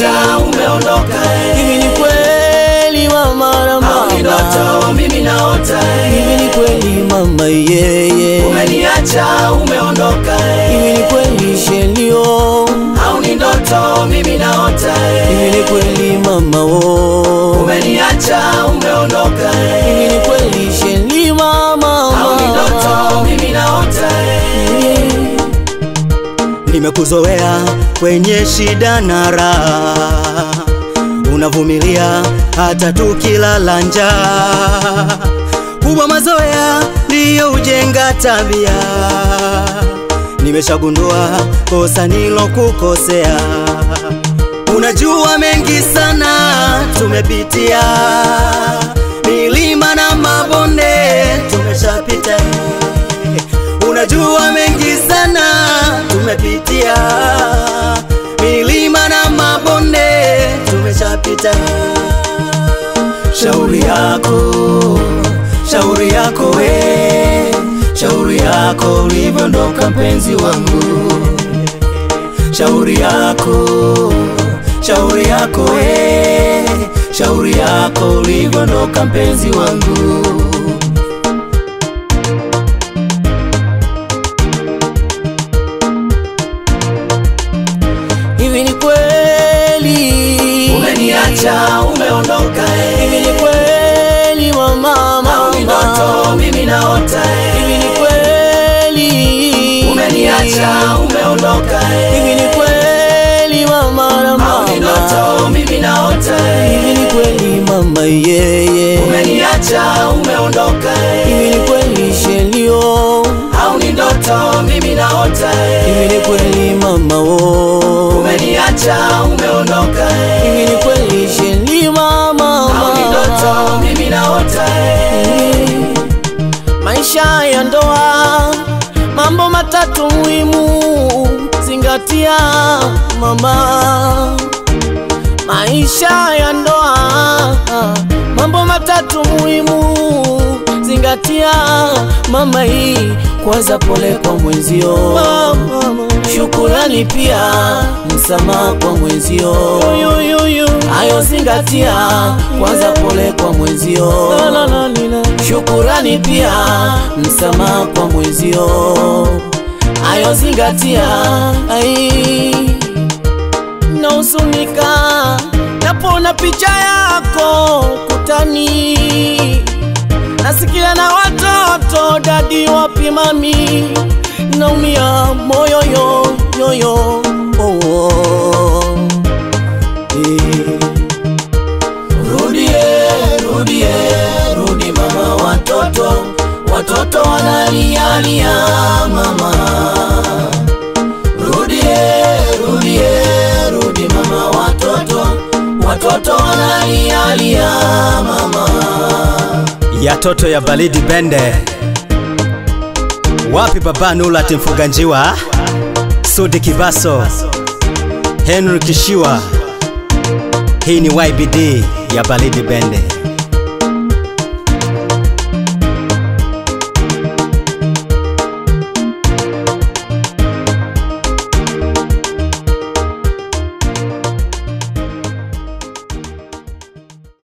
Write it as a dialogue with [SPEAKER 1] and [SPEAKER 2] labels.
[SPEAKER 1] umeniacha umeondoka eh.
[SPEAKER 2] Hivi ni kweli mama na
[SPEAKER 1] au ni
[SPEAKER 2] mama
[SPEAKER 1] ndoto mimi naota
[SPEAKER 2] Hivi
[SPEAKER 1] eh.
[SPEAKER 2] ni kweli mama yeye
[SPEAKER 1] umeniacha umeondoka
[SPEAKER 2] Hivi
[SPEAKER 1] eh.
[SPEAKER 2] ni kweli shelio
[SPEAKER 1] au ni ndoto mimi naota
[SPEAKER 2] Hivi
[SPEAKER 1] eh.
[SPEAKER 2] ni kweli mama wo
[SPEAKER 1] umeniacha umeondoka eh.
[SPEAKER 2] Hivi ni kweli sheli mama
[SPEAKER 1] au ni ndoto
[SPEAKER 2] mama
[SPEAKER 1] mimi naota eh.
[SPEAKER 3] Nimekuzoea kwenye shida na raha, unavumilia hata tukilala njaa. Kubwa mazoea ndiyo ujenga tabia, nimeshagundua kosa nilokukosea. Unajua mengi sana tumepitia, milima na mabonde tumeshapita Unajua mengi sana tumepitia, milima na mabonde tumeshapita.
[SPEAKER 1] shauri yako shauri yako we shauri yako ulivyoondoka mpenzi wangu shauri yako shauri yako we shauri yako ulivyoondoka mpenzi wangu
[SPEAKER 2] Hivi ni kweli
[SPEAKER 1] umeniacha umeondoka
[SPEAKER 2] Hivi ni
[SPEAKER 1] eh.
[SPEAKER 2] kweli mama
[SPEAKER 1] au ni
[SPEAKER 2] mama
[SPEAKER 1] ndoto mimi naota
[SPEAKER 2] Hivi ni
[SPEAKER 1] eh.
[SPEAKER 2] kweli
[SPEAKER 1] umeniacha umeondoka
[SPEAKER 2] Hivi ni
[SPEAKER 1] eh.
[SPEAKER 2] kweli mama na
[SPEAKER 1] au ni
[SPEAKER 2] mama
[SPEAKER 1] ndoto mimi naota
[SPEAKER 2] Hivi
[SPEAKER 1] eh.
[SPEAKER 2] ni kweli mama yeye
[SPEAKER 1] umeniacha umeondoka
[SPEAKER 2] Hivi
[SPEAKER 1] eh.
[SPEAKER 2] ni kweli shelio
[SPEAKER 1] au ni ndoto mimi naota
[SPEAKER 2] Hivi
[SPEAKER 1] eh.
[SPEAKER 2] ni kweli mama wo
[SPEAKER 1] umeniacha umeondoka
[SPEAKER 2] Hivi
[SPEAKER 1] eh.
[SPEAKER 2] ni kweli sheli mama
[SPEAKER 1] au ni ndoto mimi naota eh.
[SPEAKER 2] Maisha ya ndoa, mambo matatu muhimu zingatia mama. Maisha ya ndoa, mambo matatu muhimu zingatia mama. Hii kwanza, pole kwa mwenzio, shukurani pia msamaha kwa mwenzio, hayo zingatia kwanza, pole kwa mwenzio shukurani pia msamaha kwa mwenzio, ayo zingatia. Ai, nahuzunika napona picha yako kutani, nasikia na watoto dadi wapi mami, naumia moyo yo yoyo oh, oh. Eh.
[SPEAKER 1] Rudie, rudie, rudi mama, watoto watoto wanalialia mama. Rudie, rudie, rudi mama, watoto watoto wanalialia mama.
[SPEAKER 3] ya toto ya baridi bende. Wapi baba Nulat Mfuganjiwa, Sudi Kivaso, Henry Kishiwa. Hii ni YBD ya baridi bende.